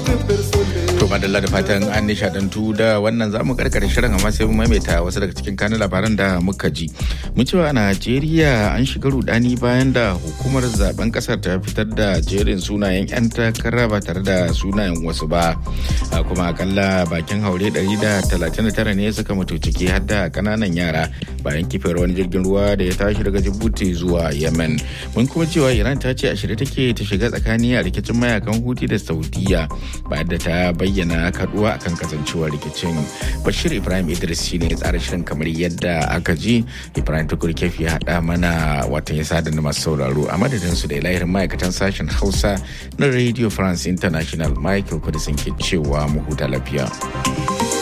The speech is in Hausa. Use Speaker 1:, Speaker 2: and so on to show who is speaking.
Speaker 1: To madalla da fatan an nishadantu da wannan za mu karkare shirin amma sai mu maimaita wasu daga cikin kanun labaran da muka ji. Mun cewa a Najeriya an shiga rudani bayan da hukumar zaben kasar ta fitar da jerin sunayen 'yan takara ba tare da sunayen wasu ba. Kuma akalla bakin haure 139 ne suka mutu ciki har da kananan yara bayan kifiyar wani jirgin ruwa da ya tashi daga Djibouti zuwa Yemen. Mun kuma cewa Iran ta ce a shirye take ta shiga tsakani a rikicin mayakan Houthi da Saudiya bayan da ta bayyana kaduwa akan kasancewar rikicin bashir ibrahim idris shine ya tsara shirin kamar yadda aka ji ibrahim tukur kefi ya haɗa mana watan ya sada masu sauraro a madadin su da lahirin ma'aikatan sashen hausa na radio france international michael kudisin ke cewa mu huta lafiya.